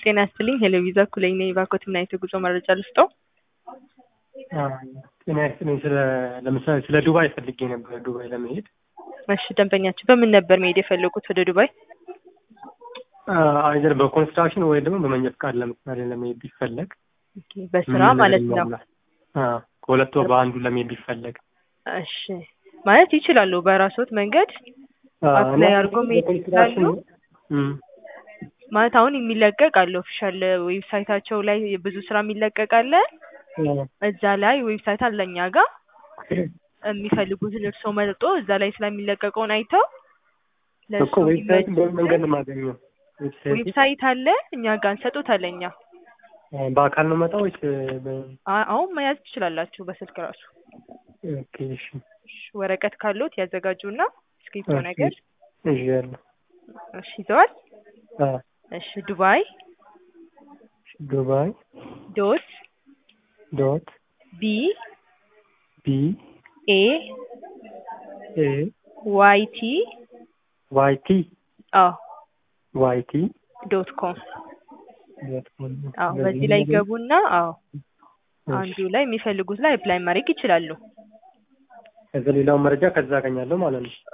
ጤና ይስጥልኝ ሄሎ ቪዛ ኩለኝ ነኝ። ባኮት ምን አይነት የጉዞ መረጃ ልስጠው? ጤና ይስጥልኝ። ስለ ለምሳሌ ስለ ዱባይ ፈልጌ ነበር ዱባይ ለመሄድ። እሺ ደንበኛችሁ በምን ነበር መሄድ የፈለጉት ወደ ዱባይ? አይዘር በኮንስትራክሽን ወይ ደግሞ በመንጃ ፈቃድ ለምሳሌ ለመሄድ ቢፈለግ ኦኬ፣ በስራ ማለት ነው። አዎ፣ ከሁለት ወር በአንዱ ለመሄድ ቢፈለግ እሺ ማለት ይችላሉ። በራስዎት መንገድ አፕላይ አድርጎ መሄድ ይችላሉ። ማለት አሁን የሚለቀቅ አለ ኦፊሻል ዌብሳይታቸው ላይ ብዙ ስራ የሚለቀቅ አለ። እዛ ላይ ዌብሳይት አለ እኛ ጋር የሚፈልጉትን እርስዎ መርጦ እዛ ላይ ስለሚለቀቀውን አይተው ለእሱ እኮ ዌብሳይት በምን መንገድ ነው የማገኘው? ዌብሳይት አለ እኛ ጋር እንሰጦታለን እኛ በአካል ነው መጣ ወይስ አ- አሁን መያዝ ትችላላችሁ በስልክ ራሱ ኦኬ እሺ እሺ፣ ወረቀት ካሉት ያዘጋጁና እስክሪፕቶ ነገር እሺ ያለው እሺ ይዘዋል አ እሺ ዱባይ ዱባይ ዶት ዶት ቢ ቢ ኤ ኤ ዋይ ቲ ዋይ ቲ አዎ ዋይ ቲ ዶት ኮም ዶት ኮም አዎ በዚህ ላይ ይገቡና አዎ አንዱ ላይ የሚፈልጉት ላይ አፕላይ ማድረግ ይችላሉ። ከዛ ሌላውን መረጃ ከዛ አገኛለሁ ማለት ነው።